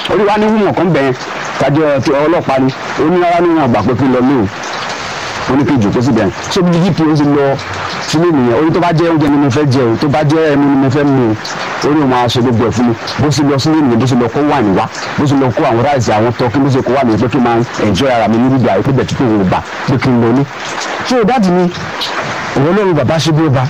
orí wa ní wúmọ̀ kan bẹ̀yẹn kájọ ti ọlọ́pàá ni ó ní rárá ní wọn àgbà pé kí n lọ lé o ó ní kí n jòkó síbẹ̀ so bí dp ó ti lọ sílé nìyẹn orí tó bá jẹ́ oúnjẹ ni mo fẹ́ jẹ o tó bá jẹ́ ẹmu ni mo fẹ́ mu o orí òun máa ṣe gbogbo ẹ̀ fún mi bó ṣe lọ sílé nìyẹn bó ṣe lọ kó wà ní wá bó ṣe lọ kó àwọn ráìsì àwọn tọ́kí bó ṣe kó wà ní pé kí n máa enjoy ara mi níbi ìgbà pé bẹ̀tú pé òun gbà pé kí n lọ ní. so dáàdi mi òun lóun bàbá ṣe bí ó ba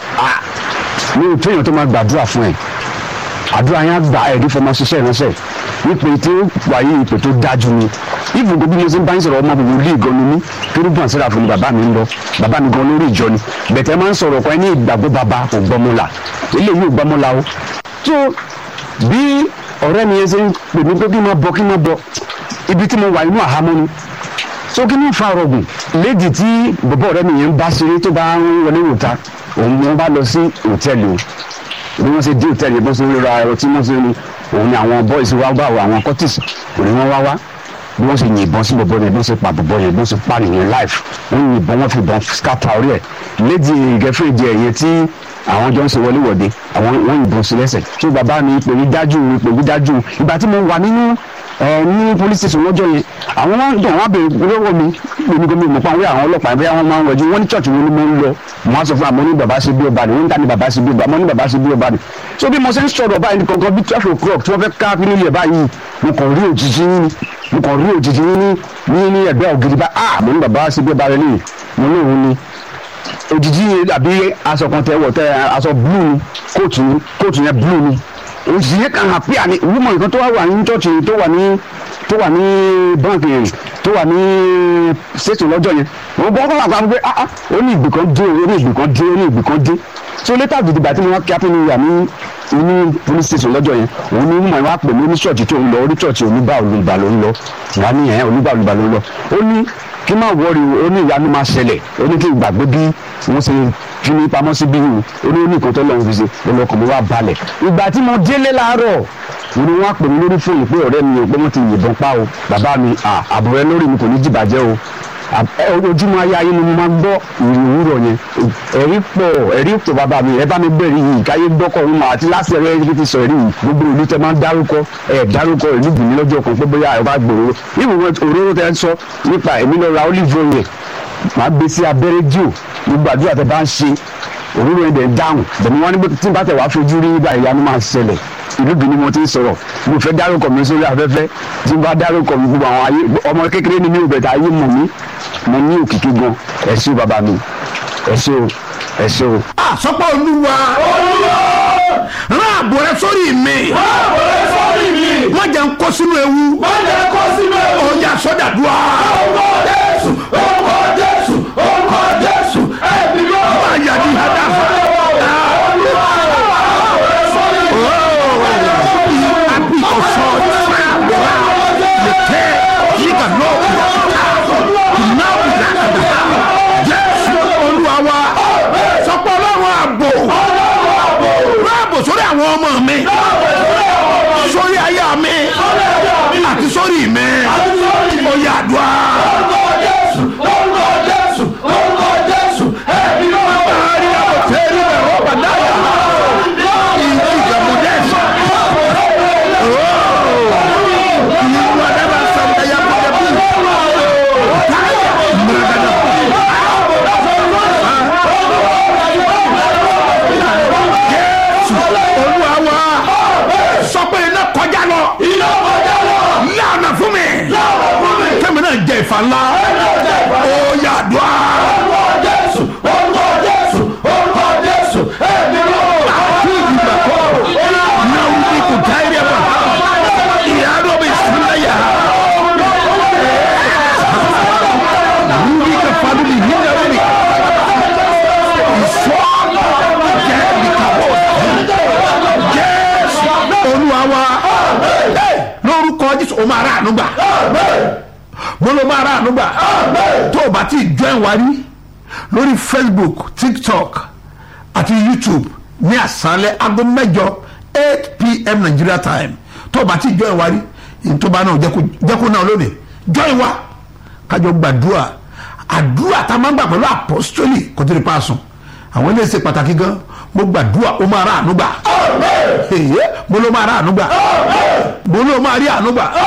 mi ò tó èèyàn tó máa gbàdúrà fún ẹ àdúrà yẹn gba ẹ̀rí fọmọ ṣiṣẹ́ ìránṣẹ́ ipò tí ó wà yí ipò tó dájú ni ibùdó bí mo ṣe ń bá ń sọ̀rọ̀ ọmọ gbogbo ilé ìgan ni mí kérúbù àṣírà fún mi bàbá mi ń lọ bàbá mi gan lórí ìjọ ni bẹ̀tẹ̀ máa ń sọ̀rọ̀ kan ní ìgbàgbọ́ bàbá kò gbọ́mọlà eléyìí ò gbọ́mọlà o tó bí ọ̀rẹ́ mi yẹn ṣe ń pè mí pé kí n máa bọ̀ kí n máa bọ̀ ibi tí mo wà inú àhámọ́ ni so kí ni fa ọrọ̀gùn léèdì tí bọ̀bọ̀ ọ̀rẹ́ mi yẹn ń bá ṣeré tó bá ń wọlé wòta òun ni wọ́n bá lọ sí hòtẹ́ẹ̀lì o bí wọ́n ṣe dé hòtẹ́ẹ̀lì bó ṣe ń ra ẹ̀rọ tí wọ́n ṣe ní òun ni àwọn boys wá bá wọ àwọn cortis òun ni wọ́n wá wá bí wọ́n ṣe yìnbọn sí bọ̀bọ̀ yẹn bí wọ́n ṣe pa bọ̀bọ̀ yẹn bí wọ́n ṣe pa nìyẹn life wọ́n yìnbọn wọ́n fi bọn scatter orí ẹ̀ lédi gẹ́fẹ́ẹ̀dì ẹ̀ yẹn tí àwọn jọ ń ṣe wọléwọ̀de àwọn wọ́n yìnbọn sí lẹ́sẹ̀ tó bàbá mi pè mí dájú pè mí dájú ìgbà tí mo wà nínú ẹ ní police station lọ́jọ́ yẹn àwọn wọn dùn wọn bèrè lọ́wọ́ mi èmi gómìnà mọ̀ pa àwọn àwọn ọlọ́pàá ẹ̀bí àwọn máa ń rọjú wọn ní church wo ni mo ń lọ wọn á sọ fún àmọ́ ní bàbá ṣe bí ọba ni wọn ń dá ní bàbá ṣe bí ọba àmọ́ ní bàbá ṣe bí ọba ni so bí mo ṣe ń sọ̀rọ̀ báyìí kankan bí twelve o'clock tí wọ́n fẹ́ ká nínú ilẹ̀ báyìí mo kàn rí òjijì yín ni mo kàn rí òjijì yín ní ní ní ẹ̀gbẹ́ ògiri bá ah mo ní bàbá ṣe bí ọba rẹ nìyí mo ní òun ni òjijì yẹn àbí aṣọ kan tẹ wọ̀ tẹ aṣọ blue ni kóòtù ni kóòtù yẹn blue ni òjijì yẹn kàn hàn pé àní wúmọ̀ nǹkan tó wà ní church tó wà ní tó wà ní báńkì yẹn tó wà ní ṣètò lọ́jọ́ yẹn wọ́n bọ́ kọ́kọ́ àgbà pé ah ah ó ní ìgbì kan dé ó ní ìgbì kan dé ó ní ìgbì kan dé so later dìde bàtí wọn kí apẹ́ ní ìyá ní inú police station lọ́jọ́ yẹn òun ní mọ̀ wá pè mí ní ṣọ́ọ̀ṣì tó ń lọ orí ṣọ́ọ̀ṣì oníbà olùbà ló ń lọ wà ní ẹ̀ oníbà olùbà ló ń lọ ó ní kí má wọrí ó ní ìyanu máa ṣẹlẹ̀ ó ní kí n gbàgbé bí wọ́n ṣe fi mi pamọ́ sí bí yìí ó ní oníkan tó lọ́run fi ṣe olùkọ́ mi wá balẹ̀ ìgbà tí mo délé láàárọ̀ mo ní wọ́n á pè mí lórí fóònù pé ọ̀rẹ́ mi ò pé wọ́n ti yìnbọn pa o bàbá mi àbúrò ẹ lórí mi kò ní jìbàjẹ́ o ojúmọ́ ayé ayé ni mo máa gbọ́ ìrìn òwúrọ̀ yẹn ẹ̀rí pọ̀ ẹ̀rí pọ̀ bàbá mi ẹ bá mi bẹ̀rẹ̀ yìí káyé gbọ́kọ̀ ọ̀hún àti láti ẹ̀rọ ẹ̀rí ti sọ ẹ̀rí yìí gbogbo ìlú tẹ máa ń dárúkọ ẹ̀ dárúkọ ìlú bùnmi lọ́jọ́ kan pé bóyá ẹ̀ bá gbòòrò ìwòwò òróró tẹ ń sọ nípa èmi lọ ra olive oil máa gbé sí abẹ́rẹ́ díò gbogbo àdúrà tẹ bá ń ṣe òróró yẹn dẹ̀ dáhùn bẹ̀mí wọn ní tí n bá tẹ̀ wá fojú rí nígbà ìyanu máa ṣẹlẹ̀ ìlú bí ni mo ti ń sọ̀rọ̀ mo fẹ́ dárúkọ mi sórí afẹ́fẹ́ tí n bá dárúkọ mi gbogbo àwọn ayé ọmọ kékeré ni mi ò bẹ̀tẹ̀ ayé mọ̀ mí mo ní òkìkí gan ẹ ṣé o bàbá mi ẹ ṣé o ẹ ṣé o. àsọpọ̀ olúwa rán àbò rẹ sórí mi Báwo lè sọ́rí mi? wọ́n jẹ́ ń kó sínú ewu Má jẹ́ kó sínú ewu. ọjà sọ́dàdúrà Orúkọ Jésù, orúkọ Jésù, orúkọ Jésù, ẹ̀mí ló wà. máa yà ní àdáfà àbí ọ̀sọ́ ìfàgbọ́ra lẹ́tẹ̀ yíga náà ìnáwó làkàdà jésù olúwa wa sọpọ̀ ọlọ́run àbò rán àbò sórí àwọn ọmọ mi sórí aya mi àti sórí mi ó yá àdúrà. Orúkọ Jésù, orúkọ Jésù, orúkọ Jésù, ẹ̀mí ló wà. Maria Boteri Roba Daya. Injiga Modesa. Oh. Iwadaba Sandaya Bodabi. Taya. Mradana. Jésù Olúwa wa sọ pé iná kọjá lọ Iná kọjá lọ. lánàá fún mi Láwọn fún mi. kẹ́mi náà jẹ ìfà ńlá ó yàdùá. Orúkọ Jésù, orúkọ Jésù, orúkọ Jésù, ẹ̀mí ló wà. lórúkọ jésù o máa rà àánú gbà mo ló máa rà àánú gbà tó o bá ti join wa rí lórí facebook tiktok àti youtube ní àṣálẹ́ aago mẹ́jọ eight pm nigeria time tó o bá ti join wa rí ìtọ́ba náà jẹ́ kó náà lónìí join wa kájọ gbàdúrà àdúrà tá a máa ń gbà pẹ̀lú apostoli kò tó lè pa àsùn àwọn ilé ṣe pàtàkì gan mo gbàdúrà ó máa rà àánú gbà mo ló máa rà àánú gbà mo ló máa rí àánú gbà.